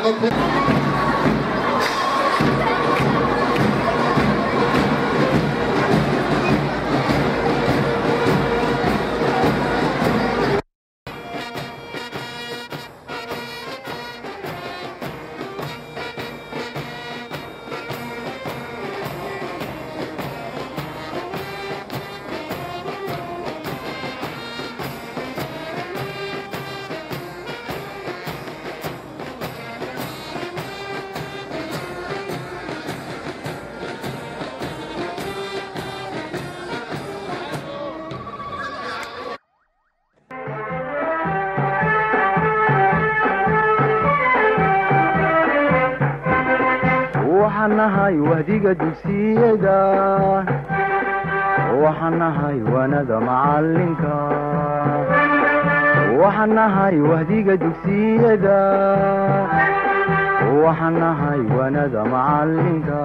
amba ku waxaan nahay wahdiga dugsiyada waxaan nahay wanada macalinka waxaan nahay wahdiga dugsiyada waxaan nahay wanada macalinka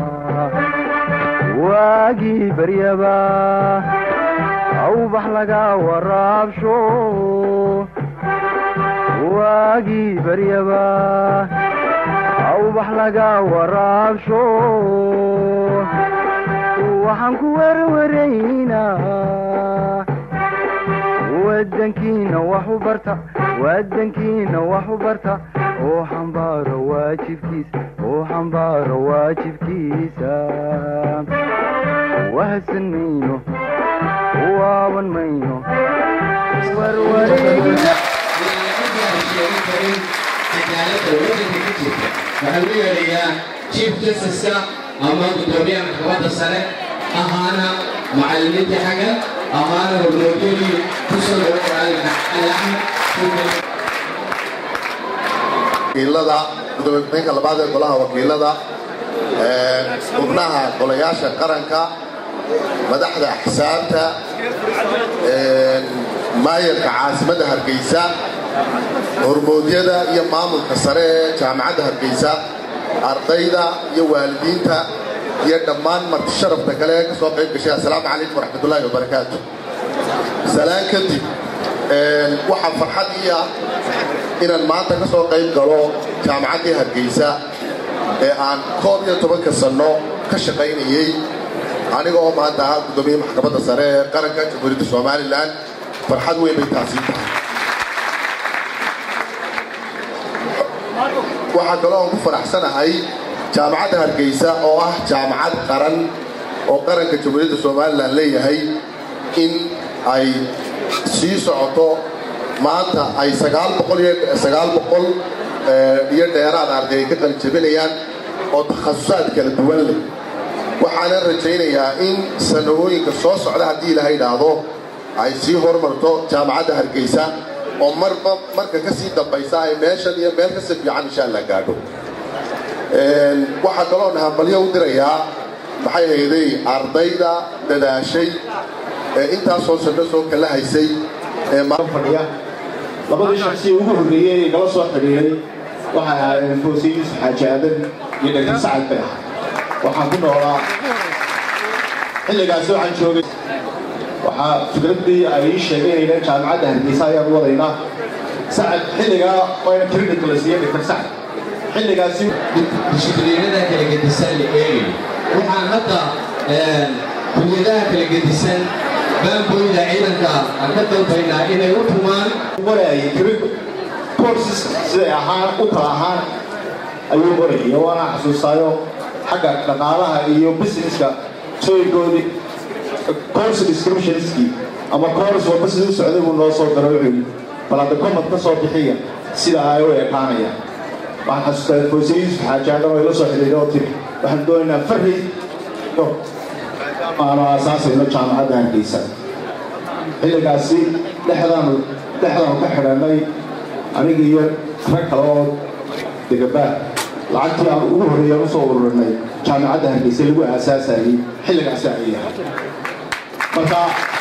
waagii baryaba awbax laga waraabsho waagii baryaba awbax laga waraabsho waxaan ku werwaraynaa wadankiina wax u barta wadankiina wax u barta oo xambaaro waajibkiisa oo xambaaro waajibkiisa wahadsan mayno waaban mayno warwareegina waxaa lagu yeedhayaa chief justice-ka ama guddoomiyaha maxkamadda sare ahaana macallimiintii xagga ahaana hormoodiyadii ku soo dhawaaqay ali axmed wakiilada gudoomiyaha labaad ee golaha wakiilada xubnaha golayaasha qaranka madaxda axsaabta maayarka caasimadda hargeysa hormoodyada iyo maamulka sare ee jaamacadda hargeysa ardayda iyo waalidiinta iyo dhammaan marti sharafta kale ee ka soo qayb gashay assalaamu calaykum waraxmatullaahi wabarakaatu salaan kadib waxaa farxad ii ah inaan maanta ka soo qayb galo jaamacaddii hargeysa ee aan koob iyo tobanka sanno ka shaqaynayey aniga oo maanta ah guddoomiye maxkamadda sare ee qaranka jamhuuriyadda somalilan farxad weyn bay taasi tahay waxaa kaloo aan ku faraxsanahay jaamacadda hargeysa oo ah jaamacad qaran oo qaranka jamhuuriyadda somalilan leeyahay in ay sii socoto maanta ay sagaal boqol iyo sagaal boqol iyo dheeraad arday ay ka qalijabinayaan oo takhasusaad kala duwan leh waxaana rajaynayaa in sanahooyinka soo socda haddii ilaha idhaahdo ay sii hormarto jaamacadda hargeysa oo marba marka ka sii dambaysa ay meeshan iyo meel kasi fiican insha allah gaadho waxaa kaloo nahambalyo u dirayaa maxay hayday ardayda dadaashay ee intaasoo sano soo kala haysay ee fadhiya labadii shaksi ugu horreeyey ee gala soo xidhiiray waxay ahaayeen foose yuusuf xaaji aadan iyo dhagin sacad bay ahay waxaan ku noolaa xilligaasi waxaan joogay waxaa fikraddii ay ii sheegaynayeen jaamacadda hargeysa ayaan wadaynaa sacad xilligaa wayna clinical la siiyey dhaktar sacad xilligaasi dishibliinada kala gedisan la eegayo waxaan hadda kuliyadaha kala gedisan baanboyda ciidanka aan ka dalbaynaa inay u tumaan waraayay clinical courses siday ahaan u kala ahaan ayuu warayay waana xasuustaayo xagga dhaqaalaha iyo businesska sooyinkoodii course descriptionskii ama course walba siduu socday buu noo soo daro wuxuu yidhi bal hadda komad ka soo bixiya sida ay u ekaanayaan waxaan xasuustaa foose yuusuf xaaji aadan oo ila soo xidhiidhay oo tiri waxaan doonaynaa farri aanu aasaasayno jaamacadda hargeysa xilligaasi dhexdaanu dhexdaanu ka xidhannay aniga iyo rag kale oo degabaa lacagtii aan ugu horreeyaan usoo ururinay jaamacadda hargeysa lagu aasaasayay xilligaasi ayay ahay marka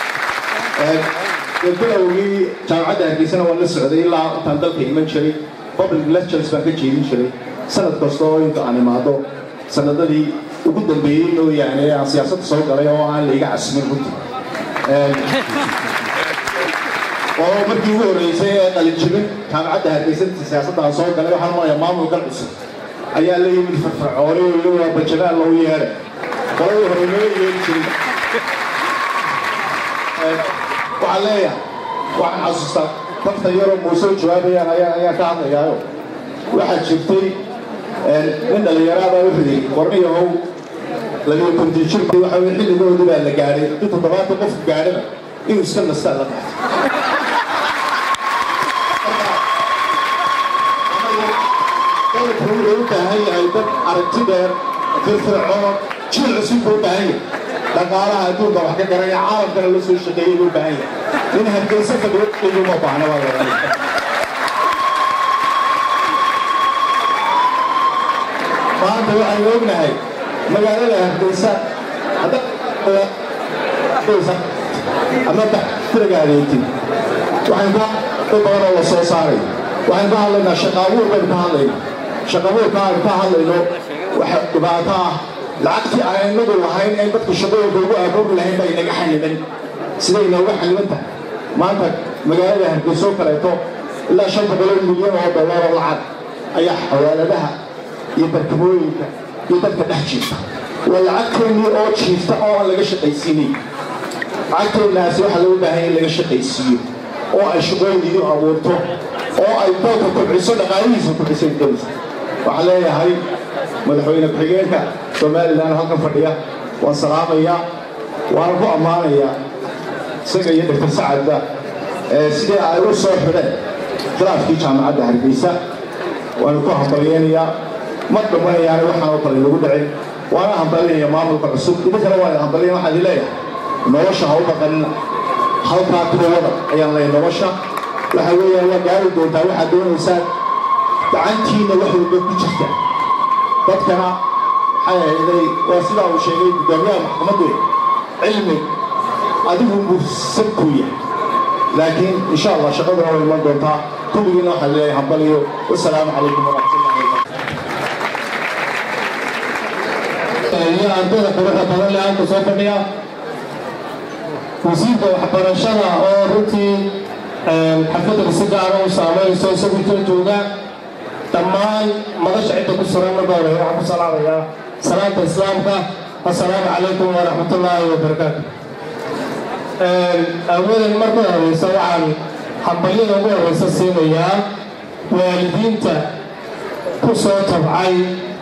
bilowgii jaamacadda hargeysana waan la socday ilaa intaan dalka iman jiray public lectures baan ka jeedin jiray sanad kasta oo inta aan imaado sanadadii ugu dambeeyey mooyaane aan siyaasadda soo galay oo aan laiga casmin runtii oo markii ugu horreysay ee qalinjibin jaamacadda hargeysa siyaasadda soo galay waxaan marayaa maamulkan cusub ayaa la yimid firfircooni oo yidhi waa bajanaal loo yeedhay qoladii hore noo yeeli jirin waxaan leeyahay waxaan xasuustaa dafta yaroo muuse u jawaabayaan ayaa ayaa ka hadlayaayo waxaa jirtay nin dhallinyaraabaa wuxuu yidhi warniyahow labiyo konton jir waxa weye xilligoodii baa la gaadhay haddii toddobaatan qofku gaadhana inuu iska nastaa la qaxto dalku wuxuu u baahan yahay dad aragti dheer firfircoon jiil cusub buu u baahan yahay dhaqaalaha adduunka wax ka garaya caalamkana la soo shaqeeyay buu u baahan yahay nin hargeysa fadhiyo uma baahna waa la maanta waxaynu ognahay magaalada hargeysa ama tiragaadeetin waxaan ka badan oo la soo saaray waxaan ka hadlaynaa shaqaabuur baynu ka hadlaynaa shaqaabuurka aynu ka hadlayno waxa dhibaato ah lacagtii aan inagu lahayn ee dadku shaqooyinka ugu abuuri lahayn baa inaga xaniban siday inooga xaniban tahay maanta magaalada hargeyso kaleeto ilaa shan boqoloo milyan oo dollar oo lacag ayaa xawaaladaha iyo barkamooyinka iyo dadka dhex jiifta waa lacagteennii oo jiifta oo aan laga shaqaysiinin lacagteennaasi waxaa loo baahan in laga shaqaysiiyo oo ay shaqooyin idiin abuurto oo ay dalka kobciso dhaqaalihiisa kobcisay dowsa waxaan leeyahay madaxweyne ku-xigeenka somalilan halkan fadhiya waan salaamayaa waana ku ammaanayaa isaga iyo doctor sacadba sidii ay u soo xidheen khilaafkii jaamacadda hargeysa waanu ku hambalyeynayaa ma dhamanayaana waxaan oo kale lagu dhicin waana hambalinaya maamulka cusub idinkana waa hambalyan waxaan idin leeyahay nolosha ha u baqanina halkaa kuwada ayaan leeyahay nolosha waxa weeyaan waa gaari doontaa waxaad doonaysaan gacantiina wax walba ku jirta dadkana waxay ahayday waa sidaa uu sheegay guddoomiyaha maxkamaddu cilmi adigu mursan kuu yahay laakiin insha allah shaqaduna way iman doontaa kulligiina waxaan leeyahay hambaliyo wasalaamu calaykum waraxmatullahi wabarakatu iyo ardayda quruxda badan leh halka soo fadhiya wasiirka waxbarashada oo runtii xafladda si gaara u saameynayso isagu jira jooga dhammaan madasha cidda ku suran marka hore waxaan ku salaamayaa salaanta islaamka assalaamu calaykum waraxmatullaahi wabarakaatu awadan marka horeysa waxaan hambalyada ugu horeysa siinayaa waalidiinta ku soo tabcay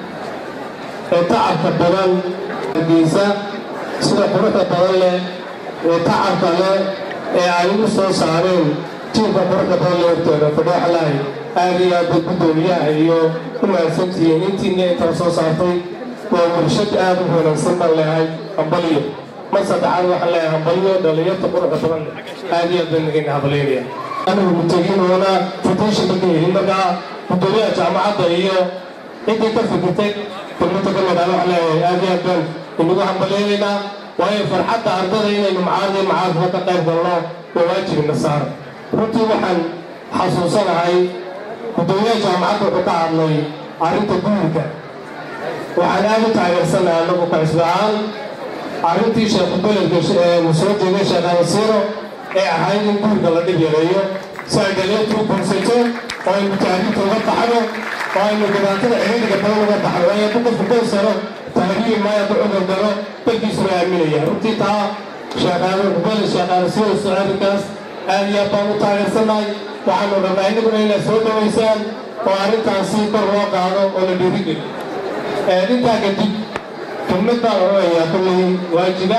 ee tacabka badan hargeysa sida quruxda badan leh ee tacabka leh ee ay ugu soo saareen jiilka quruxda badan leh hortooda fadhooxlahay aad iyo aad bay guddoomiyaha iyo u mahadsantihiin intiina intala soo saartay waa warshad aad u wanaagsan baan leehay hambalyo mar saddexaad waxaan leeyahay hambalyo dhalinyarta quruxda badan leh aad iyo aad baan nagayna hambalyaynaya anigu mutagiinoona foundation badan yihiin markaa guddoomiyaha jaamacadda iyo ciddii ka fikirtay kulmada ka mid ah waxaan leeyahay aad iyo aad baan inagu hambalyaynaynaa waayo farxadda ardada inaynu macaadii macaadka ka qayb galno waa waajibina saar runtii waxaan xasuusanahay guddoomiyaha jaamacadda wuxuu ka hadlay arrinta guurka waxaan aad u taageersanahay anagu kacisba ahaan arrintii sheekhu beledka soo jeegay sheekh alasiiro ee ahayd in guurka la dhib yareeyo si ay dhalinyartu u guursato oo aynu taariikhta uga baxno oo aynu dhibaatada ciriiriga badan uga baxno waayo hadduu qofku goysano tahriiri maayo hadduu cudur galo dalkiisuna aaminaya runtii taa sheekhaanubele sheekhaanasiiro socodinkaas aad iyo aad baan u taageersanahay waxaanu rabnaa inaguna inaad soo dhawaysaan oo arrintaasi kor loo qaado oo la dhiirigeliyo intaa kadib kelmad baan odhanayaa kulley waajiba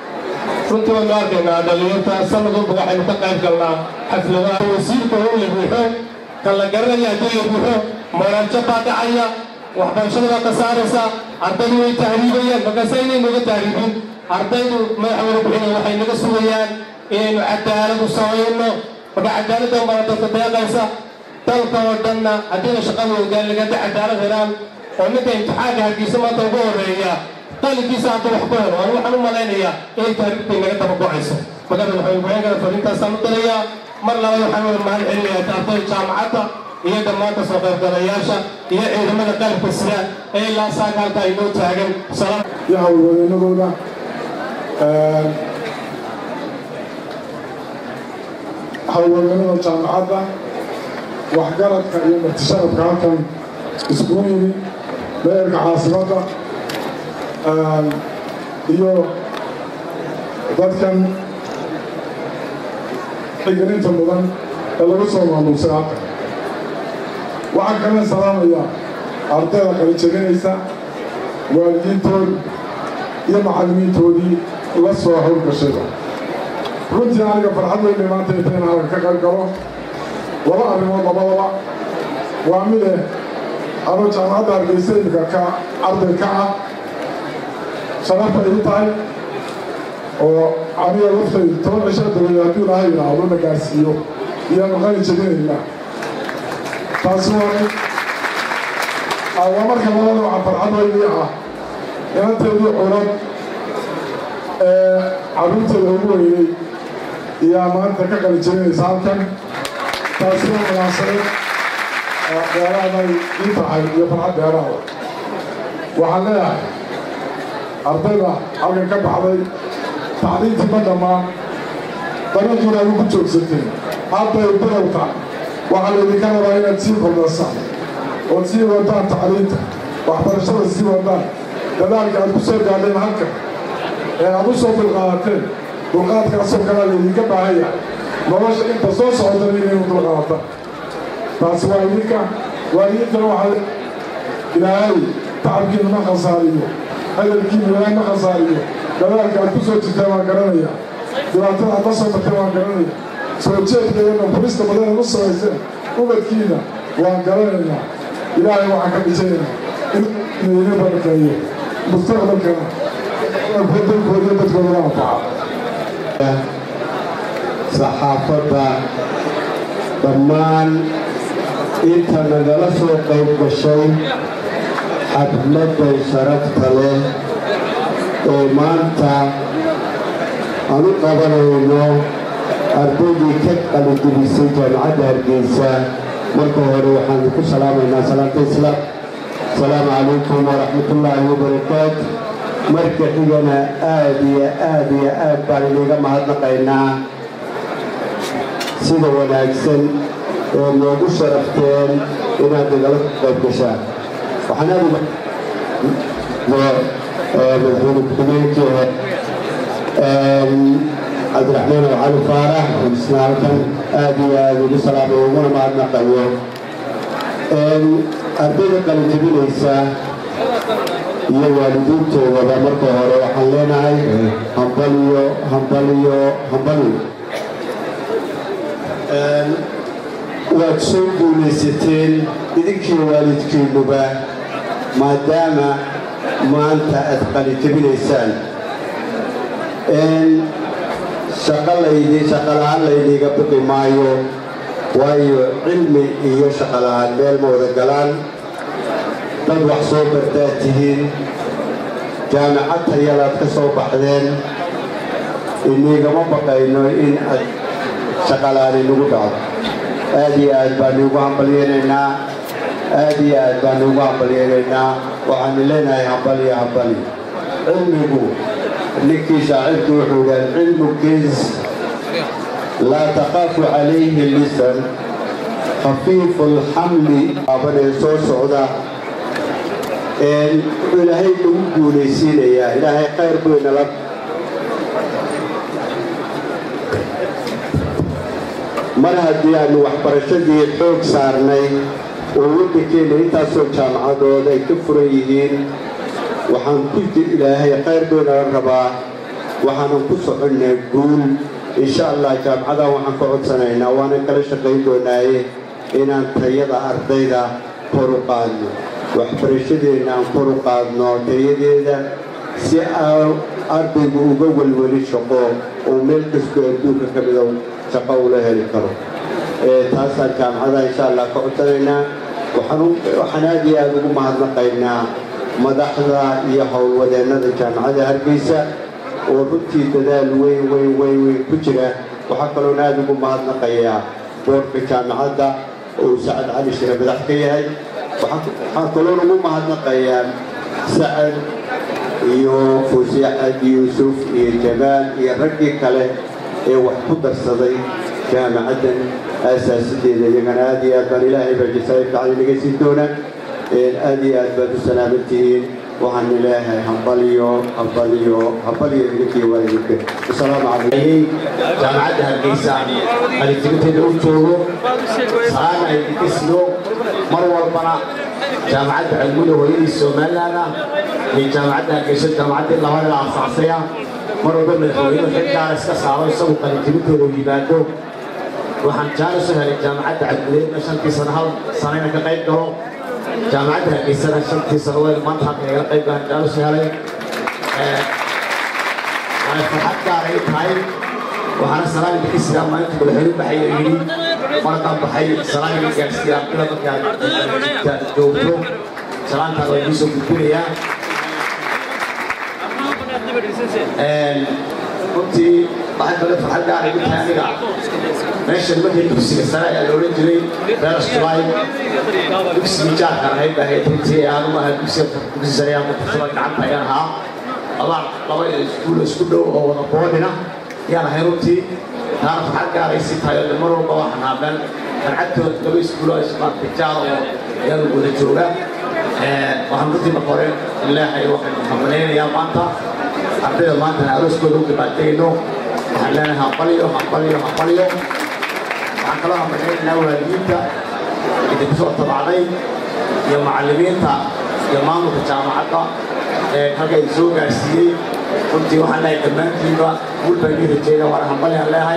runtii waynu arkaynaa dhalinyarta sanad walba waxaynu ka qayb galnaa xafladaha wasiirka oo la buuxo kan la garanaya haddii la buuxo mooraajo baa dhacaya waxbarashada baa ka saaraysa ardaydu way tahriibayaan markaase inaynu uga tahriibin ardaydu madaxweyne bixina waxay naga sugayaan inaynu cadaalad u samayno marka cadaaladda mara dadka deeqaysa dalka oo dhanna haddiina shaqada wadaaligaada cadaalad helaan oo ninka imtixaanka hargeysa maanta ugu horeeya qalinkiisa hadda wax ku helo anu waxaan u malaynayaa inay taariikhday naga daba go-ayso marka madaxweyne bixinka fariintaasaan u dirayaa mar labaad waxaan wada mahad celinayaa ardayda jaamacadda iyo dhammaan kasoo qaybgalayaasha iyo ciidamada qalabka sida ee ilaa saaka halkaa inoo taagan iyo howlwadeenadooda hawlwaganada jaamacadda waxgaradka iyo martisharafka halkan iskugu yimi meerka caasimadda iyo dadkan xigalinta mudan ee lagu soo maamuusay halkan waxaan kalena salaamayaa ardayda kala jebinaysa waalidiintoodii iyo macallimiintoodii la soo howlgashayba runtii aniga farxad weynay maanta intayn halkan ka qayb galo laba arrimood labadaba waa mide anuu jaamacadda hargeysa imika ka arday ka ah sharaf bay ii tahay oo aniga laftaydu toban cisho dabadeed hadduu ilaahay yidhaahdo na gaarsiiyo iyaanu qani jebinaynaa taasi waa mid waa marka labada waxaa farxad weynii ah inanteedii culad ee carruurteeda ugu weynay iyaa maanta ka qali jebinaysa halkan taasi waa munaasabad dheeraaday ii tahay iyo farxad dheeraada waxaan leeyahay ardayda halkan ka baxday tacliintii ma dhammaan dariiqiina adu ku joogsateen hadday bilow tahay waxaa laydinka rabaa inaad sii kordhasaan ood sii wadaan tacliinta waxbarashada sii wadaan dadaalka aad ku soo gaadheen halkan ee aad u soo dulqaadateen dulqaadkaasoo kalea laydinka baahan yahay nolosha inta soo socotana inaynu dulqaadataan taasi waa idinka waalidiintana waxaa ilaahay tacabkiina ma khasaariyo hadalkiina ilaahay ma khasaariyo dadaalka aad ku soo jirteen waan garanaya dhibaatada aad la soo marteen waan garanaya soo jeedkeedana furista badan aad u samayseen ubadkiina waan garanaynaa ilaahay waxaan ka dhijaynaa inuu ina barakeeyo mustaqbalkana dalkooda dadkooda la anfaca saxaafadda dhammaan inta nagala soo qayb gashay xafladday sharafta leh ee maanta aan u qabanayno ardaydii ka qalijebisay jaamacadda hargeysa marka hore waxaan ku salaamaynaa salaanta islaam asalaamu calaykum waraxmatullaahi wabarakaatu marka xigana aad iyo aad iyo aad baan iniga mahadnaqaynaa sida wanaagsan ee noogu sharafteen inaad nagala qayb gashaan waxaan aad madaxweyne ku-xigeenkii cabdiraxmaan cali faarax isna halkan aad iyo aad ugu salaamay uguna mahadnaqayo ardayda qalijebinaysa iyo waalidiintoodaba marka hore waxaan leenahay hambaliyo hambaliyo hambaliyo waad soo guulaysateen idinkiiyo waalidkiinnuba maadaama maanta aad qalijebinaysaan shaqo laydi shaqo la-aan laydiga biqi maayo waayo cilmi iyo shaqo la-aan meel ma wada galaan dad wax soo bartaad tihiin jaamacad tayalaad ka soo baxdeen inigama baqayno in aad shaqo la-aan inagu dhacdo aad iyo aad baan iugu hambalyeynaynaa aad iyo aad baan iugu hambalyeynaynaa waxaanu leenahay hambaliyo hambali cilmigu ninkii shaacirku wuxuu yidhi alcilmu kiis laa taqaafu calayhi lisan khafiifu alxamli aabanee soo socda wuxuu ilaahay nagu guulaysiinayaa ilaahay khayr buu inala mar haddii aanu waxbarashadii xoog saarnay oo waddankeena intaasoo jaamacadood ay ka furan yihiin waxaan ku ilaahay khayr buu inala rabaa waxaanan ku soconnay guul insha allah jaamacadan waxaan ka codsanaynaa waanan kala shaqayn doonaaye inaan tayada ardayda kor u qaadno waxbarashadeenna aan kor u qaadno tayadeeda si aan ardaygu uga welweli shaqo oo meel kastoo adduunka ka mida shaqo ula heli karo taasaan jaamacada insha allah ka codsanaynaa waxaan aad iyo aada ugu mahadnaqaynaa madaxda iyo howlwadeennada jaamacadda hargeysa oo runtii dadaal weyn weyn weyn weyn ku jira waxaa kaloon aada ugu mahadnaqayaa boorka jaamacadda oo sacad cali shire madax ka yahay waxaan kaloon ugu mahadnaqayaa sacad iyo fuusi axad yuusuf iyo jamaal iyo raggii kale ee wax ku darsaday jaamacaddan aasaasideeda iyagana aad iyo aad baan ilaahay baa jasaa'irka cali naga siin doona aad iyo aad baad u salaaman tihiin waxaan ilaahay hambaliyo hambaliyo hambaliyo idinkiyo waalidinka wasalaamu calaykum jaamacadda hargeysa qalinjibinteeda u joogo salaana ay dikisno mar walbana jaamacadda cilmuda hooyadii somalilaana iyo jaamacadda hargeysa jaamacaddii labada la asaasaya mar walba madaxweynuhu xil gaara iska saaro isagu qalinjibinteeda u yimaado waxaan jaalis u helay jaamacadda cabdileedna shantii sano hal sanayna ka qayb galo jaamacadda hargeysana shantii sano weel maanta halka igala qayb galan jaalis u helay waxay farxad gaar ay tahay waxaana salaam idinka sidaa maalinta madaxweyne baxay oo yidhi markaan baxay salaam idin gaarsiiya ardada markaad joogto salaantaan waa idiin soo gudbinayaa runtii waxay kale farxad gaar igu tahay aniga meeshan markii dugsiga sare ayaa la odhan jiray beeras julaay dugsigii jaarka ahayd baa ahayd runtii aanu ahaa dugsiga dugsi sare aan kutursada gacanta ayaan ahaa laba laba iskuul isku dhow oo wada boodhina yaan ahay runtii taana farxad gaaray si tahay oo mar walba waxaan ahaa meel farxadtood laba iskuuloo ismaartay jaar oo yaan wada jooga waxaan runtii marka hore ilaahay waxaan hambaleynayaa maanta ardayda maantana arooskooda u dhibaatayno waxaan leenahay hambaliyo hambaliyo hambaliyo waxaan kaloo hambaleynaynaa waalidiinta idinku soo tabacday iyo macallimiinta iyo maamulka jaamacadda ee halka idin soo gaarsiiyey runtii waxaan leeyahay dhammaantiinba guul baan idin rajeynaya waana hambalyaan leeyahay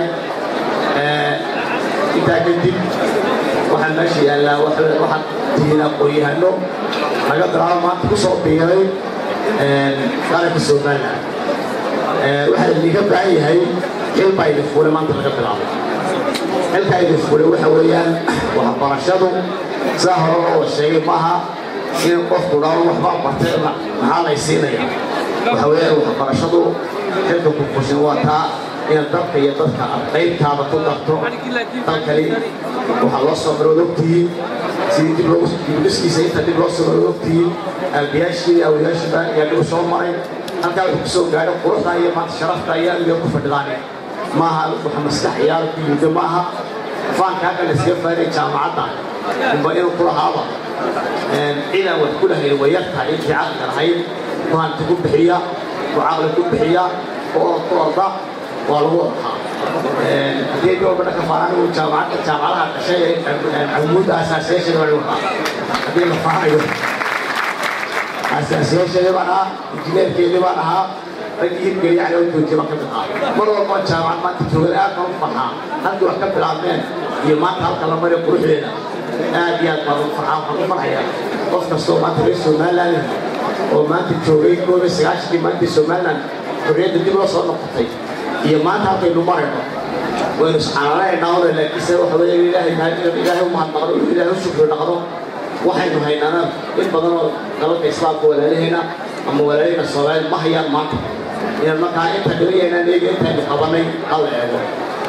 intaa kadib waxaan meesha yaallaa waxaan tihiin aqoon-yahano laga bilaabo maanta ku soo biiray qaranka somaliland waxaa idinka baahan yahay xil baa idin fuulay maanta laga bilaabo xilkaa idin fuulay waxa weeyaan waxbarashadu sidaa hore loo sheegay maaha in qofku dhawo waxbaa bartay maxaa lay siinaya waxa weeyaan waxbarashadu xilka ku fushin waa taa inaad dalka iyo dadka qaybtaada ku darto dalkani waxaa loo soo marood ogtihiin sidii dib loogu dibdhiskiisa inta dib loo soo marood ogtihiin aabiyaashii awliyaashiba ayaa dhibu soo maray halkaa wuxuu kusoo gaadhay quruxda iyo maanta sharafta ayaa iyo ku fadhidaan maaha waxa maskax ciyaar ku yimid maaha faanka halka la iskaga faaray jaamacadda unba inuu ku lahaaba ciidan wax ku lahayn way yartahay intii caqliga lahayd faanta ku bixiya ku caqli ku bixiya oo ku orda waa lagu ordaa haddii dhowrba dhanka faaraan uu jaamacadda jaamacadaha dhashay ee camuudda asaasiyaasheeda baa lagu ordaa haddii la faanayo asaasiyaasheeda baan ahaa injineerkeedii baan ahaa raggii hirgeliya cali u joojiya baan ka mid ahaa mar walba jaamacad maanta joogan aad baan u farxaa halkii wax ka bilaabmeen iyo maanta halka la mariyo quruxdeeda aad iyo aad baan u farxaa waxaan u farxayaa qof kastoo maanta reer somaliland oo maanta joogay koob iyo sagaashankii maanta somaliland xorriyadda dib loo soo noqotay iyo maanta halkaynu marayno waynu isxanaanaynaa ole laakiinse waxa weeye ilaahay ilaahay u mahadnaqno ilaahay u shukri naqdo waxaynu haynaana in badan oo dalalka islaamka walaalahayna ama walaalahayna soomaaliya ma hayaan maanta inaan markaa inta dhibayaynaan eega intaynu qabanay hala eego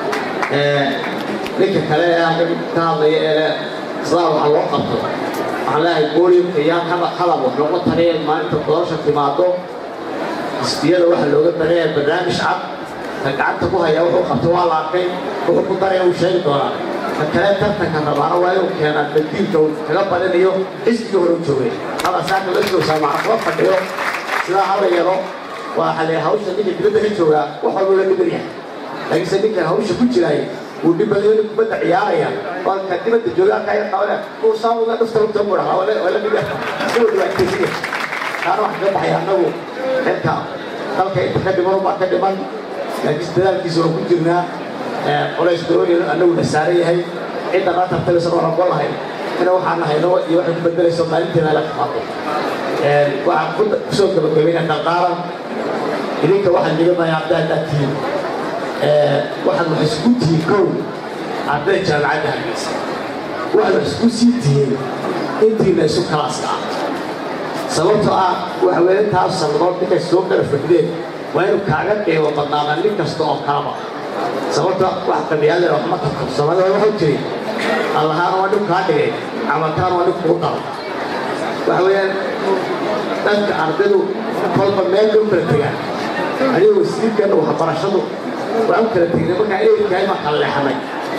ninka kale ee halkan ka hadlaya ee sidaa waxa loo qabto waxaan leeyahay booliumka yaa hadal wax looga taraya maalinta doorasha timaado xisbiyada waxa looga taraya barnaamij cad ka gacanta ku haya wuxuu qabto waa la arkay wuxuu ku daraya uu sheegi doonaa ka kale tartanka rabaana waa inuu keenaa badiilka uu kaga badinayo xisbigii hore u joogay hada saaka la joogsaa macna kula fadhiyo sidaa hala yaro waa xale hawsha ninka dibadda ka joogaa wax walba la dhiban yahay laakiinse ninka hawsha ku jiraay wuu dhibanayo nin kubadda ciyaaraya oo ka dibadda joogaa kaya qabane uu saa uga dhufta lugta mu dhahaa waa la dhiba si uu dhibaataysiya kaana wax kaga baxaya annagu xilka dalka inta ka dhiman baa ka dhiman laakiin dadaalkiisa waan ku jirnaa colays dooni annagu na saaran yahay cidda noo tartamaysa oo rabo lahayn ina waxaan nahayno iyo waxay ku bedelayso maalinteena la timaado waxaan ku soo gabagabayna dardaaran idinka waxaan dhiganayaa haddaa haddaad tihiin waxaad wax isku tihiin kow arday jaamacadda hargeysa waxaad wax isku sii tihiin intiina isu kalaaska ah sababtoo ah waxa weeye intaas sannadood ninkay soo kala fadhideen waa inuu kaaga qiimo badnaada nin kasta oo kalaba sababta wax qabiyaadeen wax ma tartabsamada waxuu jiri allahaan waa nin kaa dhigay camalkaan waa nin kuu daro waxa weeyaan dadka ardaydu kolba meel bay u kala tegaan aniga wasiirkeena waxbarashadu waan u kala tegnay markaa ehelkahay baan kala leexanay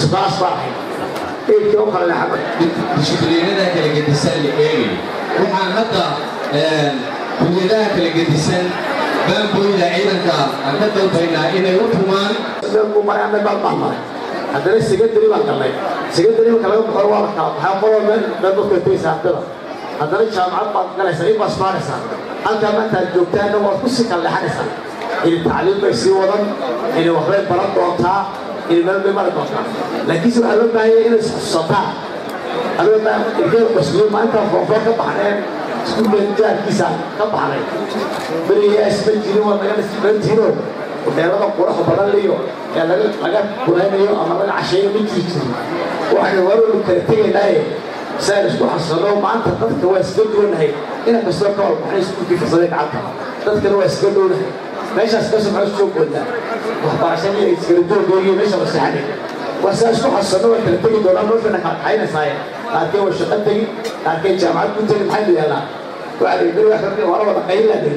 isbaas baa ahayd eedkii u kala leexaba dishibliinada kala gedisan la eegayo waxaan hadda kuliyadaha kala gedisan baanbooyda ciidanka aan ka dalbaynaa inay u tumaan buu maray ama baad baan maray haddana secondary baan galnay secondary marka laga baxo waa la kala baxaa qolo meel meel dadka tegaysa ardada haddana jaamacad baad galaysaa in baad baaraysaa halkaa maanta aad joogtaanna waad ku sii kala leexanaysaa ini tacliim bay sii wadan ini waxbay baran doontaa ini meel bay mari doontaa laakiinse waxaa loo baahan yahay inay isxusataan adoo ilkeeda basliyo maalintaan foofoo ka baxneen iskuulka jaarkiisa ka baxnay berigaa isma jirin waa naga nasibantiino hoteelada qurux badan liyo ee laga laga kunaynayo ama laga casheeyo ma jiri jirin waxaynu warolu kala tegaynaaye saan isku xasano maanta dadka waa iska duwanahay inan kastoo ka walbaxnay iskuulkii farsaday gacanta dadkana waa iska dhownahay meeshaas ka soo soo goodaa waxbarashadii ay iskala joogoogiyo meesha la seexanay waa saa isku xasano waa kala tegi doonaa noloshana kala kaxaynaysaay qaarkeen waa shaqo tegi qaarkeen jaamacad ku tegi maxaynu yeelnaa waxaa la yidhi wax waa la wada qaylaa dhigi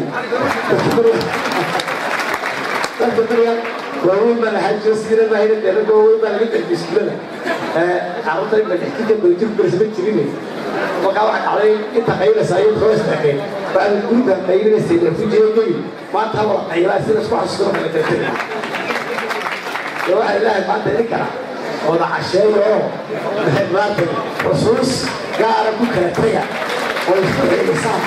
dadka beriga waaweyn baa lahaa jiro siira baa hayna deelada waaweyn baa laga darbi iskuulada carruurta in madhexkika badajir bersama jirin markaa waxaa dhacday inta qaylaysaa iyo koo isdhexeen baa guriga qaylinaysay refujiyo gebi maanta wada qaylaa sida isku xasuusto kala kala tegay waxaa ilaahay maanta idin kara wada casheeyo oo maanta xusuus gaara ku kala tega oo isku xilisaan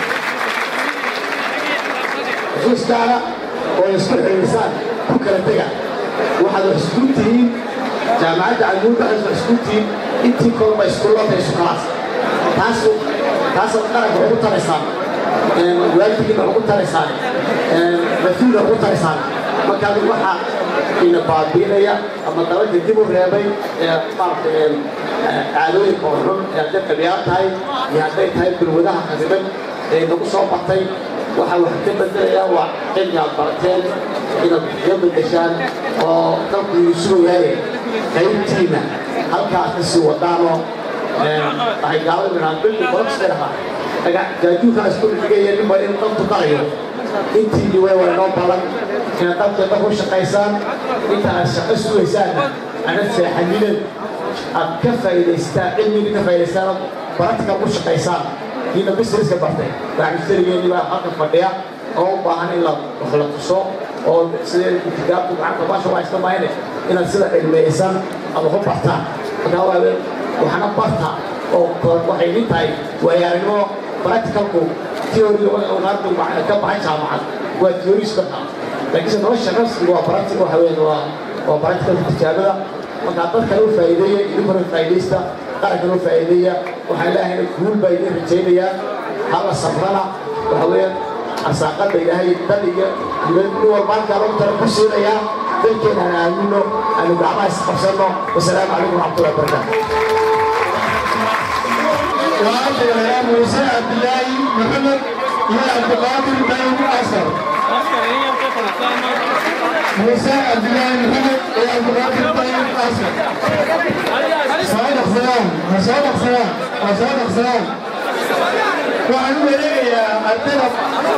xusuus gaara oo isku xilisaan ku kala tega waxaad wax isku tihiin jaamacadda camuudda waxaad wax isku tihiin intii kolba iskuullada isu kalaas taas taasaad qaranka ugu taraysaan waaldigiina ugu taraysaan mas-uulna ugu taraysaan markaad waxaa ina baabiinaya ama dalalka dib u reebay ee maaragtay caadooyinka oo xun ee hadday qabiyaar tahay iyo hadday tahay balwadaha qadiban ee nagu soo batay waxaa wax ka bedelaya waa cilmi aad barateen inaad ka bedeshaan oo dalku sugayaaye qaybtiina halkaas ka sii wadaanoo waxay gaalada midhaan bildi borobsay dhahaa jaajuurkaa isku dhigaya nin baa in dalku dalayo intii dhiway waa inoo balan inaad dalkeeda ku shaqaysaan inta aad shaqo sugaysaan anad seexaninen aad ka faa'iidaystaan cilmigii ka faa'iidaystaan baratical ku shaqaysaan kiina businesska bartay baaxmistarigeenii baa halka fadhiya oo u baahan in la wax la tuso oo sidee itigaabku gacanta baasha waa iska maayne inaad sida cilmiyeysan ama ku bartaan markaa waa waxna barta oo waxay idin tahay waayaaragnimo practicalku theory unaardu ka baxay jaamacad waa theories barta laakiinse nolosha rasmiga waa practical waxa weeyaan waa waa practical tijaabada markaa dadkana u faa'iideeya idinkuna faa'iidaysta qarankana u faa'iideeya waxaan leehayna guul baa idin rajaynayaa hala sabrana waxa weeyaan arsaaqada ilaahay dad iyo dibad nin walba halkaa lagu tala ku siinayaa dalkeena aan aamino aanu gacmaha isqabsanno wasalaamu calaykum waraxmatullahi wabarakaatu وأشهد يا موسى عبد الله محمد يا عبد القادر بن أسر موسى عبد الله محمد يا عبد القادر بن أسر صادق سلام صادق سلام صادق سلام وعن ولي يا الطرف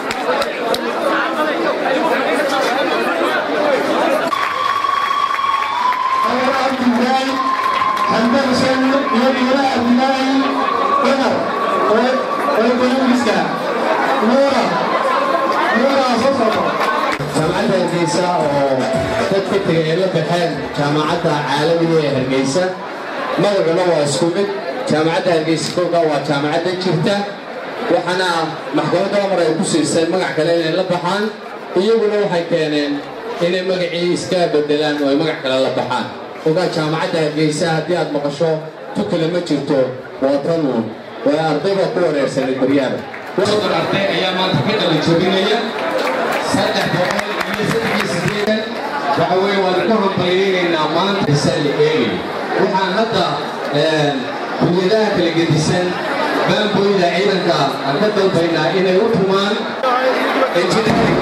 أنا عبد الله حمد حسين يا عبد الله عمر ويقول مسكا نورا نورا صفصفا jaamacadda hargeysa oo dadka tegay ay la baxeen jaamacadda caalamiga ee hargeysa magacuna waa isku mid jaamacadda hargeysa kooga waa jaamacadda jirta waxaana maxkamadda amar ay ku siisay magac kale inay la baxaan iyaguna waxay keeneen inay magacii iska bedelaan oo ay magac kale la baxaan ogaa jaamacadda hargeysa haddii aad maqasho tukale ma jirto waa tanuun waa arday baa ku wareersanay baryaada wadan arday ayaa maanta ka qalin jabinaya saddex boqol iyo saddex iyo sideetan waxa weeye waan ku hambaliyeynaynaa maanta isa la eegayo waxaan hadda kuliyadaha kala gedisan baanbooyda ciidanka aan ka dalbaynaa inay u tumaan engineering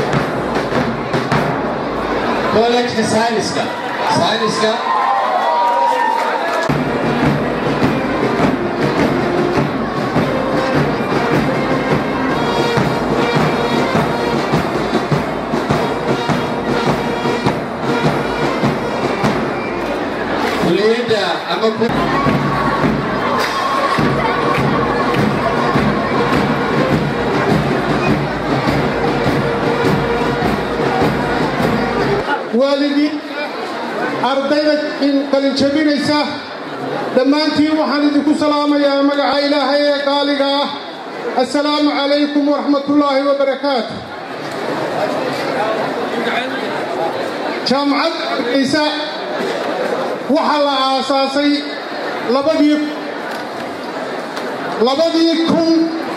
college science-ka science-ka kuliyadda ama waalidiin ardayda qalinjabinaysa dhammaantiin waxaan idinku salaamayaa magaca ilaahay ee qaaliga ah assalaamu calaykum waraxmatullaahi wabarakaatu jaamacad ciise waxaa la aasaasay labadii labadii kun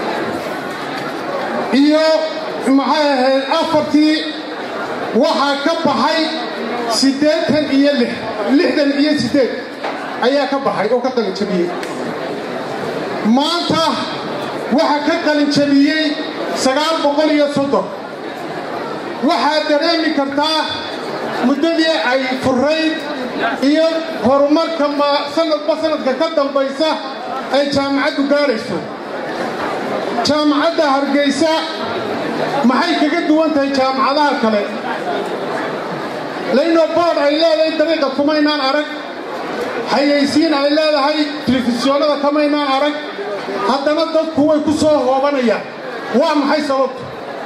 iyo maxay ahayd afartii waxaa ka baxay siddeetan iyo lix lixdan iyo siddeed ayaa ka baxay oo ka qalinjabiyey maanta waxaa ka qalinjabiyey sagaal boqol iyo soddon waxaad dareemi kartaa muddadii ay furayd iyo horumarka ma sanadba sanadka ka dambaysa ay jaamacaddu gaadhayso jaamacadda hargaysa maxay kaga duwan tahay jaamacadaha kale laynoo boodh ay leedahay dariiqa kumaynaan arag xayaysiin ay leedahay telefisyoonnada kamaynaan arag haddana dadku way ku soo hoobanayaan waa maxay sababtu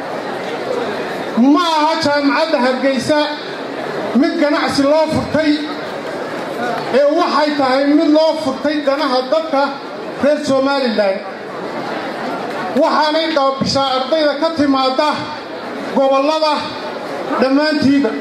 ma aha jaamacadda hargaysa mid ganacsi loo furtay ee waxay tahay mid loo furtay danaha dadka reer somalilan waxaanay qaabishaa ardayda ka timaadda gobollada dhammaantiiba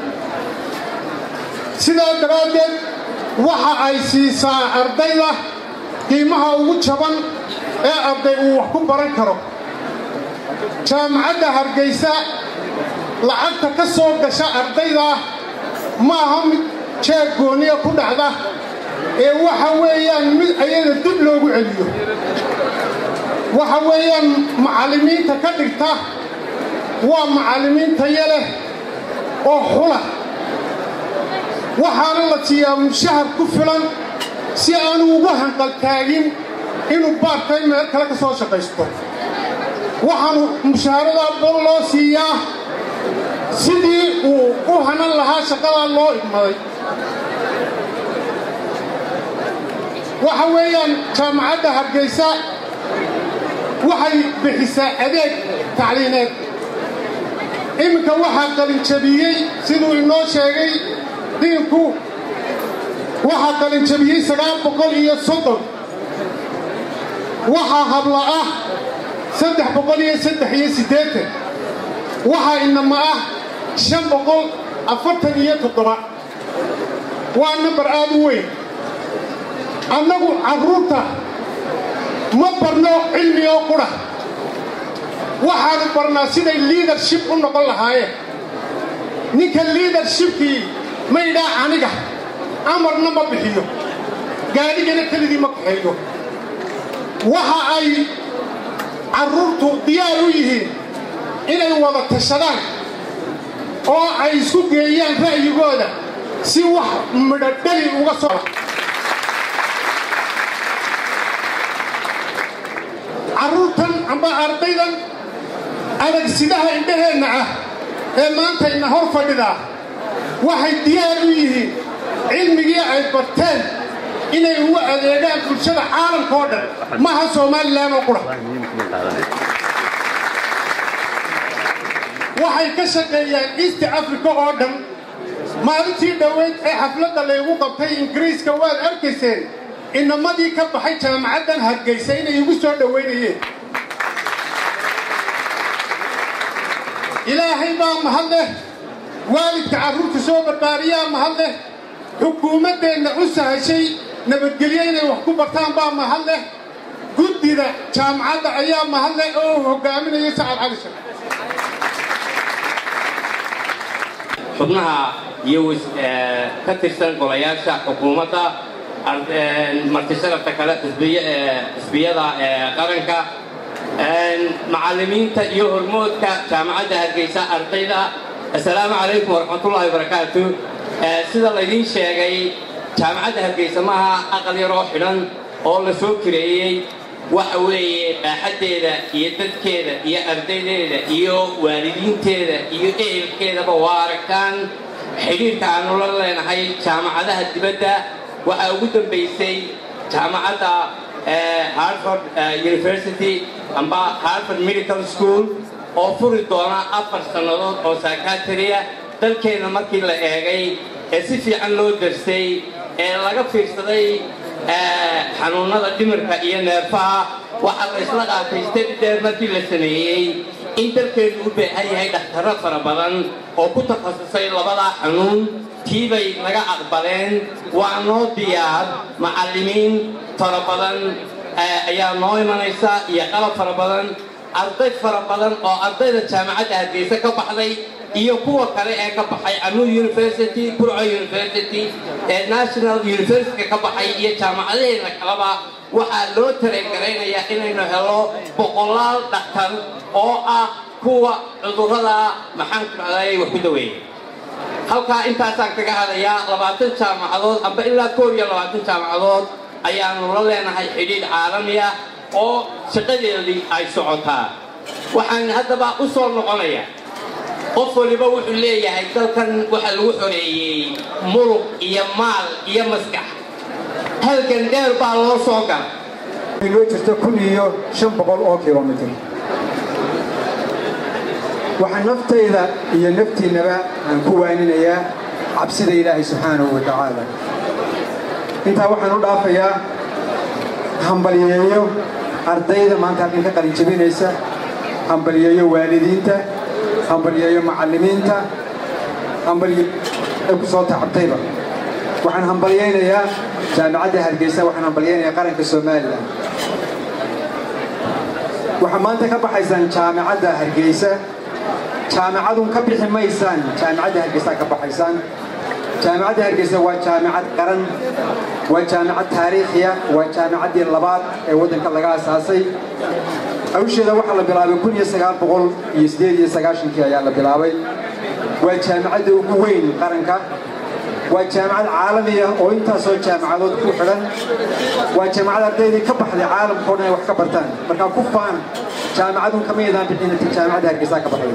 sidaa daraaddeed waxa ay siisaa ardayda qiimaha ugu jaban ee arday uu wax ku baran karo jaamacadda hargaysa lacagta ka soo gasha ardayda ma aha mid jeeg gooniya ku dhacda ee waxa weeyaan mid ayaga dib loogu celiyo waxa weeyaan macallimiinta ka dhigta waa macallimiin tayo leh oo xula waxaana la siiyaa mushahar ku filan si aanu ugu hanqaltaagin inuu baartay meel kale ka soo shaqaysto waxaanu mushaaharadaa bol loo siiyaa sidii uu u hanan lahaa shaqadaa loo idmaday waxa weeyaan jaamacadda hargaysa waxay bixisaa adeeg tacliineed iminka waxaa qalinjabiyey siduu inoo sheegay diinku waxaa qalinjabiyey sagaal boqol iyo soddon waxaa habla ah saddex boqol iyo saddex iyo siddeetan waxaa inama ah shan boqol afartan iyo toddoba waa nambar aad u weyn annagu carruurta ma barno cilmi oo qudha waxaanu barnaa siday liidarship u noqon lahaayeen ninka liidarshipkii ma idhaa aniga amarna ma bixiyo gaadhigana kelidii ma kaxeeyo waxa ay carruurtu diyaar u yihiin inay wada tashadaan oo ay isku geeyaan ra'yigooda si wax midhodhali uga soo carruurtan amba ardaydan adagsidaha indhaheenna ah ee maantayna hor fadhidaa waxay diyaar u yihiin cilmigii ay barteen inay ugu adeegaan bulshada caalamka oo dhan maha somalilan oo qura waxay ka shaqeeyaan east africa oo dhan maalintii dhoweyd ee xafladda laygu qabtay ingiriiska waad arkayseen inamadii ka baxay jaamacaddan hargaysa inay igu soo dhowaynayeen ilaahay baa mahad leh waalidka carruurta soo barbaariyaa mahad leh xukuumaddeenna u sahashay nabadgelyo inay wax ku bartaan baa mahad leh guddida jaamacadda ayaa mahad leh oo uu hogaaminaya sacad cali shar xubnaha iyo ka tirsan golayaasha xukuumadda martisharafta kale xisbiyada qaranka macallimiinta iyo hormoodka jaamacadda hargeysa ardayda assalaamu calaykum waraxmatullaahi wabarakaatu sida laydiin sheegay jaamacadda hargeysa maaha aqal yaroo xidhan oo la soo kireeyey waxa weeye baaxaddeeda iyo dadkeeda iyo ardaydeeda iyo waalidiinteeda iyo ehelkeedaba waa aragtaan xidhiirka aanu la leenahay jaamacadaha dibadda waxaa ugu dambaysay jaamacadda harvard university amba harvard medical school oo furi doona afar sannadood oo sakatariya dalkeenna markii la eegay ee si fiican loo darsay ee laga fiirsaday xanuunnada dhimirka iyo neerfaha waxaa la isla qaatay step dheer markii la sameeyey in dalkeennu u baahan yahay dhakhtarro fara badan oo ku takhasusay labadaa xanuun tiibay naga aqbaleen waa noo diyaar macallimiin fara badan ayaa noo imanaysa iyo qalab fara badan arday fara badan oo ardayda jaamacadda hargeysa ka baxday iyo kuwa kale ee ka baxay amur university burco university ee national university ka baxay iyo jaamacadaheena kaleba waxaa loo tareegaraynayaa inaynu helo boqolaal dhakhtar oo ah kuwa cudurrada maxaan ku dhacday wax ku daweeya halkaa intaasaan kaga hadayaa labaatan jaamacadood amba ilaa koob iyo labaatan jaamacadood ayaanu la leenahay xidhiidh caalami ah oo shaqadeedii ay socotaa waxaan haddaba u soo noqonaya qof waliba wuxuu leeyahay dalkan waxaa lagu xoreeyey muruq iyo maal iyo maskax halgan dheer baa loo soo gala inoo jirto kun iyo shan boqol oo kilomitr waxaa naftayda iyo naftiinnaba aan ku waaninayaa cabsida ilaahay subxaanahu wa tacaala intaa waxaan u dhaafayaa hambalyeeyo ardayda maanta halkan ka qalin jabinaysa hambalyeeyo waalidiinta hambalyeeyo macallimiinta hambalye ku soo tacabtayba waxaan hambalyaynayaa jaamacadda hargeysa waxaan hambalyaynayaa qaranka somalilan waxaa maanta ka baxaysaan jaamacadda hargeysa jaamacadun ka bixi maysaan jaamacadda hargeysa ka baxaysaan jaamacadda hargeysa waa jaamacad qaran waa jaamacad taariikhiya waa jaamacaddii labaad ee waddanka laga asaasay hawsheeda waxaa la bilaabay kun iyo sagaal boqol iyo sideed iyo sagaashankii ayaa la bilaabay waa jaamacadda ugu weyn qaranka waa jaamacad caalami ah oo intaasoo jaamacadood ku xidhan waa jaamacad ardaydii ka baxday caalamkao dhan ay wax ka bartaan markaa ku faana jaamacadun kama yadaan bixin inta jaamacadda hargeysaa ka baxday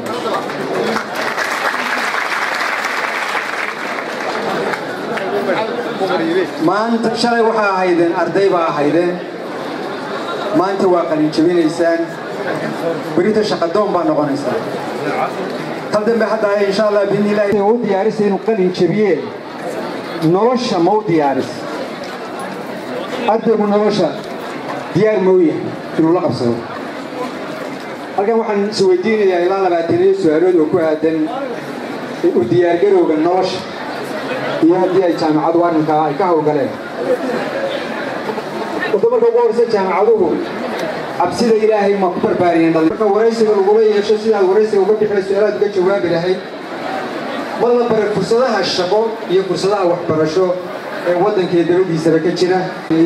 maanta shalay waxaa ahaydeen arday baa ahaydeen maanta waa qalin jabinaysaan berita shaqadoon baa noqonaysaan tal dambe hadda insha allah biidni illaahi u diyaarisa inuu qalin jabiyeen nolosha ma u diyaaris ardaygu nolosha diyaar ma u yahay inuu la qabsado halkan waxaan is weydiinayaa ilaa labaataniyo su-aalood oo ku aadan u diyaargarowga nolosha iyo haddii ay jaamacadu arrinkaa ay ka howlgaleen wada marka ugu horeysa jaamacaduhu cabsida ilaahay ma ku barbaariyeen marka waraysiga lagula yeesho sidaad waraysiga uga bixila su-aalaad uga jawaabi lahayd ma la baray fursadaha shaqo iyo fursadaha waxbarasho ee waddankee dabadiisaba ka jira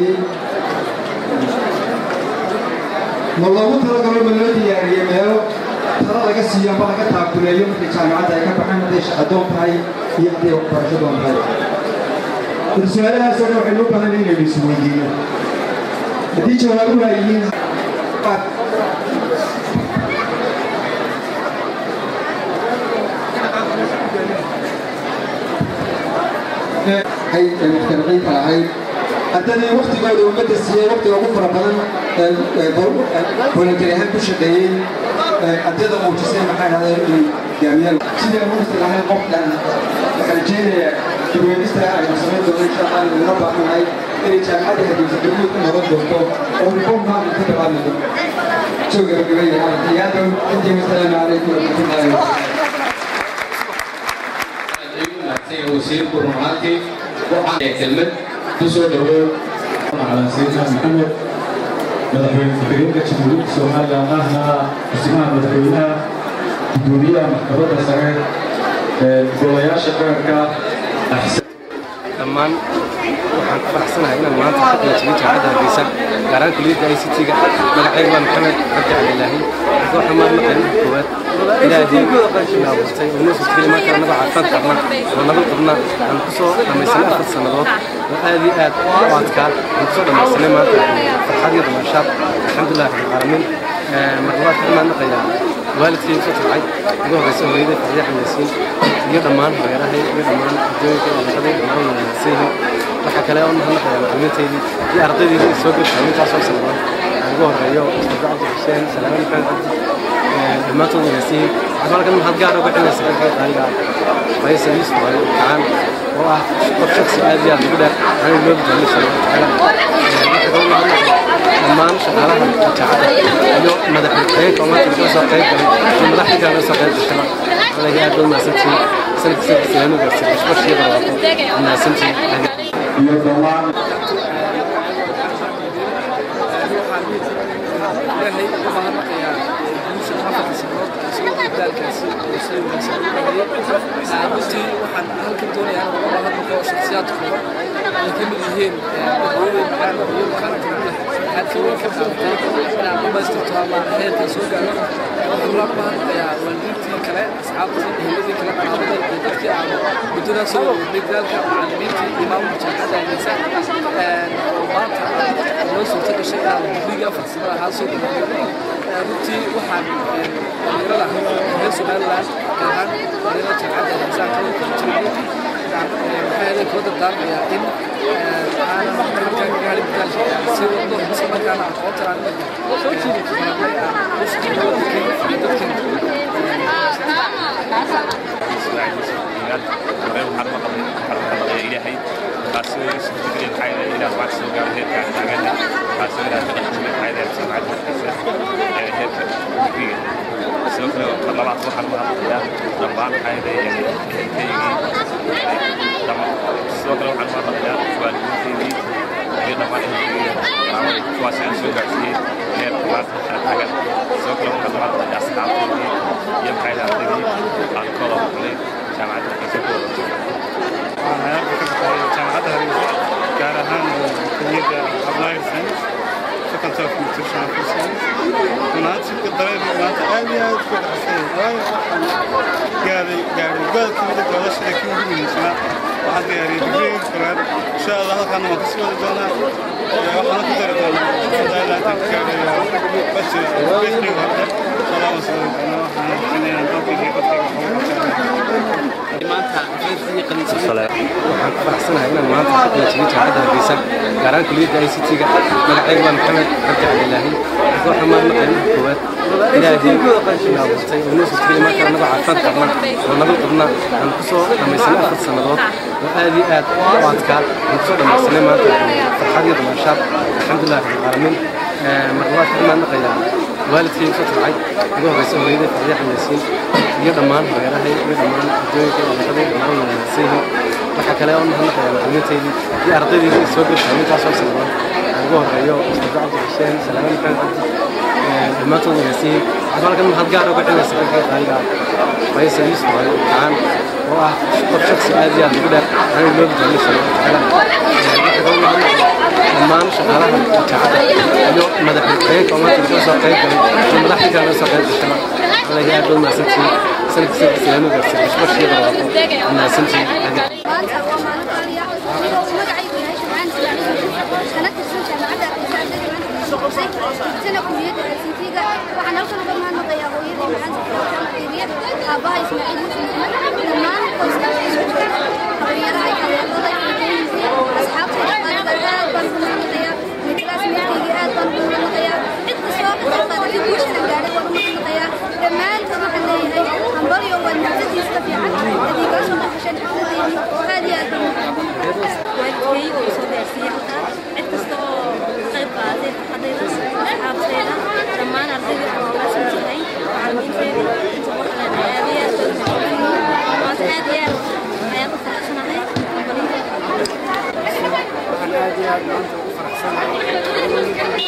ma loogu talagalo ma loo diyaariye meelo tala laga siiyo amba laga taakuleeyo markay jaamacadda ay ka baxaan hadday shaqadoon tahay iyo hadday waxbarasho doon tahay su-aalahaasoo dhan waxaynu u badan inaynu is weydiino haddii jawaabuhu ay yihiin hay muxtariciinta ahayd haddana waktigooda ummadda siiyey waktiga ugu fara badan volunteer ahaan ku shaqeeyey ardayda muujisay maxaa dhahday inay gaamiyaan sidii amuurta lahayn qofkan waxaan rajeynayaa dibweynista aynu samayn doono insha allah inuu noo baahannahay inay jaamacadda hargeysa dawlad ku noqon doonto oo reform maamul ka bilaabi doonto jooga gabagabaya iyaadow intii wasalaamu calaykum waraxmatullahi wabarakatuh wasiirku rumaantii waxaan kelmad ku soo dhawow على سيدنا محمد مدحوين فكرين كتشمولين سوماليا أهنا اسمها مدحوينها دولية محكمة سعيد golayaasha qaranka dhammaan waxaan ku faraxsanahay inaan maanta ka qaybsamin jaamacadda hargeysa gaar ahaan kuliyadda i c t-ga magacayga waa maxamed cabdi cabdilaahi waxaan maan maqanin koowaad ilaahii na abuurtay oo noo suurtageli maanta anagoo caafimaad qabna oo nabad qabna aan ku soo dhammaysanay afar sannadood oo aad iyo aad u adkaa aan ku soo dhammaysanay maanta farxad iyo damaashaad alxamdulilah rabbilcaalamiin marlabaad waxaan maan maqayaa waalidkay soo tabcay ugu horreysa hooyada fariya xameysiin iyo dhammaan hareerahay iyo dhammaan adduunka dhaqaday dhammaan wanaagsanyihiin waxa kale oo mahadnaqayaa macallimiintaydii iyo ardaydaydii soo gudbay intaasoo sanadood aan ugu horreeyo ustaad cabdi xuseen salaaman maxamed cabdi dhammaantood wanaagsanyihiin waxaan halkan mahad gaar uga celinaysa dhanka qaaliga faysal yuusuf ali kacaan oo ah qof shaksi aad iyo aad ugu dheer aan loobi doonin insha allahu tacaala dhammaan shaqaalaha jaacada iyo madaxxigeenka oo maanta laga soo qayb galay iyo madaxdii kale laga soo qayb gashaba anaga aad baad mahadsantihiin sanadka sanadkiisa laanu gaarsiin bashbashii barwaaqo mahadsantihiin iyo dhammaan ilaahay u mahadnaqayaa guusha afarta sanood isagoo dadaalkaasi oo sida wanaagsan u dhameeyey runtii waxaan halkan doonayaa inaan uga mahadnaqo shakhsiyaad kooban ay ka mid yihiin hooyaday macaan iyo makaanka leh aadka weyn ka qaadatay inaan dhamaystirto ama heerkan soo gaaro waxaan uga mahadnaqayaa waalidiintii kale asxaabtii eheladii kale qaraabada iyo dadkii aan muddada soo wadnay dadaalka macallimiintii iyo maamulka jaamacadda ageysa oo maanta noo suurta gashay inaan digriga farsamada ahaa soo gudbiyo runtii waxaan dhalinyarada reer somaliland gaar ahaan dhalinyarada jaamacadda ageysa kala kala jirnay waxaa idin kula dardaarmayaa in aanan markaan kaga hadhin dadaalka si waddo isla markaana aqoontan aan soo jiidi karnay aan u shaqeeyo dadkeena ilaahay taasoo isu fikireen maxaa yeelay ilaah wax soo gaaro heerka taagana taasoo ilaah ka dhaqmay maxaa yeelay samcad markiisa ee heerka fikriga sidoo kale mar labaad waxaan u hadlayaa dhammaan maxaa yeelay ehelkaygii sidoo kale waxaan u hadlayaa waalidiintaydii iyo dhammaan ehelkaygii kuwaas aan soo gaarsiiyey heerka maanta aan taagan sidoo kale waxaan u hadlayaa asxaabtaydii iyo maxaa yeelay ardaydii aan kooda maqlay jaamacadda markiisa ku wada jaamacadda hargeysa gaar ahaan kuliyadda applied science faculty of nutrition and food science munaasibka dareenka maanta aad iyo aad ku dhaxsay waayo waxaan gaaday gaaday gobolka mida doolashada kii ugu muhiimsanaa waxaan diyaariyay digriga koowaad insha allah halkaana waan kasii wadi doonaa waxaana ku dari doonaa fadaalaatan gaarayo bashir bashriga hore insha allah waan sii wadi doonaa waxaan rajaynayaa dalkayga dadkayga maanta waxaan ku faraxsanahay inaan maanta ka qalanjibin jaamacadda hargeysa gaar ahaan kuliyadda i c t-ga magacayga waa maxamed cabdi cabdilaahi waxaan mahadnaqayaa marka koowaad ilaahay na abuurtay oo noo suurtageli marka anagoo caafimaad qabna oo nabad qabna aan ku soo dhammaysanay afar sannadood oo aad iyo aad u adkaa aan ku soo dhammaysanay maanta farxad iyo damaashaad alxamdulilah rabbilcaalamiin marka waa ka mahadnaqayaa waalidkay soo tabcay ugu horreysa hooyada fariya xameysiin iyo dhammaan hareerahay iyo dhammaan adduunka dhaqaday dhammaan wanaagsanyihiin waxa kale oo mahadnaqayaa macallimiintaydii iyo ardaydaydii soo gudbay intaasoo sanadood aan ugu horreeyo ustaad cabdi xuseen salaaman maxamed cabdi dhammaantood wanaagsanyihiin waxaan halkan mahad gaar uga celinaysa dhanka qaaliga faysal yuusuf ali kacaan oo ah qof shaksi aad iyo aad ugu dheer aan loobi doonin insha allahu tacaala dhammaan shaqaalaha jaacada iyo madaxxigeenka oo maanta laga soo qayb galay iyo madaxdii kale laga soo qayb gashaba anaga aad baad mahadsantihiin sanadka sanadkiisa laanu gaarsiin bashbashii barwaaqo mahadsantihiin maanta waa maalin qaaliya anigoo magacaygu yahay shamcaan islaamiga kana tirsan jaamacadda ardayda ardayda maanta kusoo qabsay sana kuliyadda helsinkiga waxaan halkan uga mahadnaqayaa hooyadii macaanta fiiriya aabbaha ismaaciil yuusuf maxamed dhammaan qoyskaas isu jooga dhalinyaraha taageerada iyo asxaabtayda qaaliga aad baan ugu mahadnaqayaa midkaas meelkayga aad baan ugu mahadnaqayaa cid kastoo ka qayb qaadatay guushana gaadhay waan u mahadnaqayaa dhammaantood waxaan leeyahay hambalyo waa muctadiiska fiican adiigaa soo dhaqasheen xafladeedii aad iyo aad baan waalidkayga oo soo gaarsiiyey halkaa cid kasta oo ka qayb qaadatay farxadayda asxaabtayda dhammaan ardayda oo maasan tahay macallimiinteeda inta waxaan aad iyo aad baan ugu mahadcelinayaa maanta aad iyo aad ayaan u faraxsanahay waxaan aad iyo aad maanta ugu faraxsanahay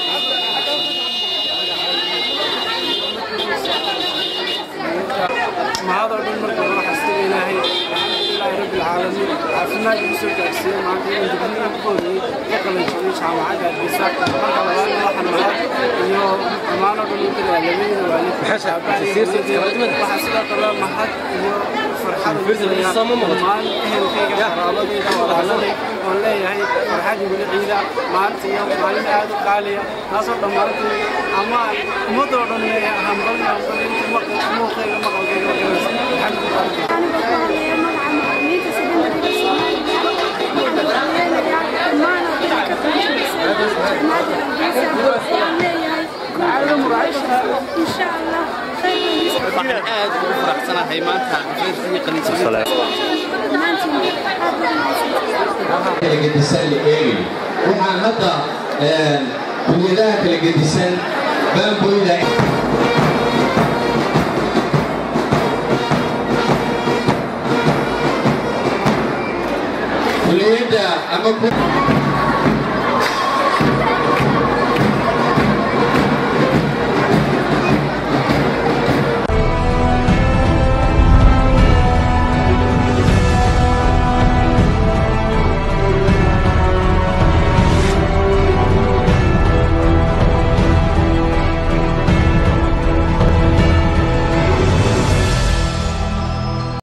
mahadoo dhan marka hore xasta ilaahay alxamdulilaahi rabbi alcaalamiin caafimaad igu soo gaarsiiyey maanta inaan digriga ugu horeeyey ka qalanjibiyey jaamacadda hargeysa marka labaadna waxaan mahad iyo dhammaanoo dhan u dirayaa labadiina waalid waxaa sidoo kale mahad iyo farxad ugu dirayaa dhammaan ehelkayga qaraabadayda walaaladayda oon leeyahay farxadii weli ciida maalinta iyo maalin aad u qaaliya taasoo dhammaantii amaan ummadoo dhan leeyahay hambali hambali inta muuqayga maqalkayga alxamdulilah waxaan aad ugu faraxsanahay maanta xafladii qalinjabinta kala gedisan la eegayo waxaan hadda kunyadaha kala gedisan baanboyda kuliyadda ama